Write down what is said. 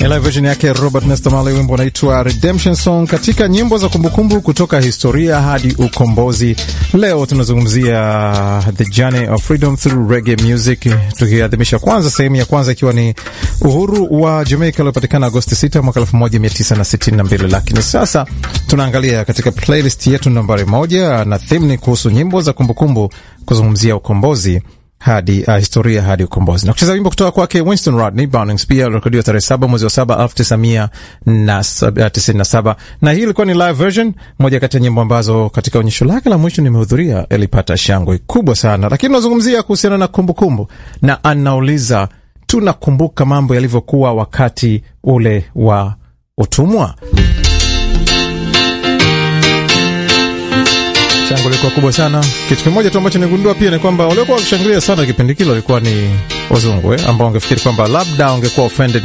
Live version yake Robert Nesta Marley, wimbo unaitwa Redemption Song, katika nyimbo za kumbukumbu kutoka historia hadi ukombozi. Leo tunazungumzia the journey of freedom through reggae music, tukiadhimisha kwanza sehemu ya kwanza ikiwa ni uhuru wa Jamaica uliopatikana Agosti 6 mwaka 1962, lakini sasa tunaangalia katika playlist yetu nambari moja, na theme ni kuhusu nyimbo za kumbukumbu kuzungumzia ukombozi hadi uh, historia hadi ukombozi na kucheza wimbo kutoka kwake Winston Rodney Burning Spear ulirekodiwa tarehe saba mwezi wa saba elfu tisa mia na tisini na saba na hii ilikuwa ni live version, moja kati ya nyimbo ambazo katika onyesho lake la mwisho nimehudhuria ilipata shangwe kubwa sana. Lakini unazungumzia kuhusiana na kumbukumbu, na anauliza tunakumbuka mambo yalivyokuwa wakati ule wa utumwa. Shangwe lilikuwa kubwa sana. Kitu kimoja tu ambacho nigundua pia ni kwamba waliokuwa wakishangilia sana kipindi kile walikuwa ni wazungu eh, ambao wangefikiri kwamba labda wangekuwa offended